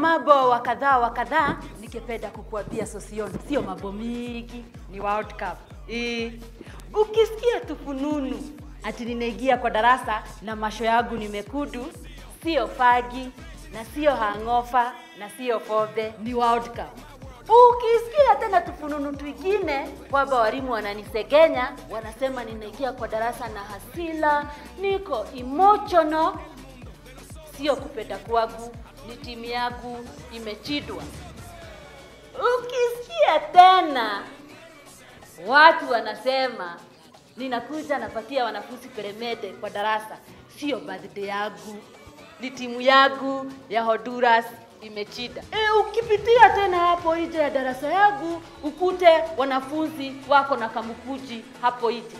mambo wa kadhaa wa kadhaa nikipenda kukuambia Sosion, sio mambo mingi, ni World Cup. E, ukisikia tufununu ati ninaingia kwa darasa na masho yangu ni mekundu, sio fagi na sio hangofa na sio fodhe, ni World Cup. Ukisikia tena tufununu twingine kwamba walimu wananisegenya, wanasema ninaingia kwa darasa na hasila, niko emotional, sio kupenda kwangu, ni timu yangu imechidwa. Ukisikia tena watu wanasema ninakuja napatia wanafunzi peremende kwa darasa, sio birthday yangu, ni timu yangu ya Honduras imechida. E, ukipitia tena hapo nje ya darasa yangu ukute wanafunzi wako na kamukuji hapo nje.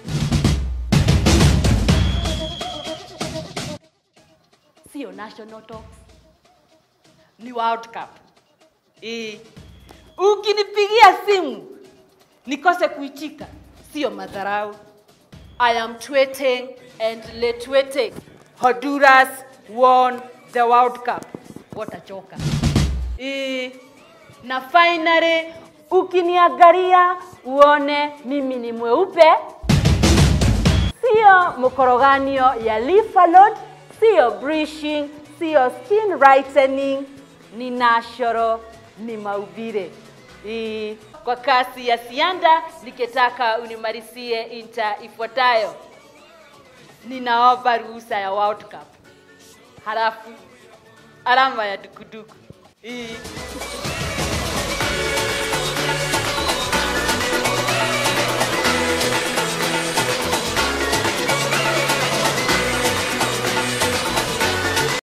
Sio national talks, ni World Cup. E, ukinipigia simu nikose kuichika, sio madharau. I am tweeting and retweeting. Honduras won the World Cup. Watachoka. E, na finally ukiniangalia uone mimi ni mweupe, sio mkoroganio ya Lifalod, sio brushing, sio skin whitening, ni natural, ni maubire. E, kwa kasi ya sianda nikitaka unimalizie inta ifuatayo. Ninaomba ruhusa ya World Cup, halafu alama ya dukuduku. E.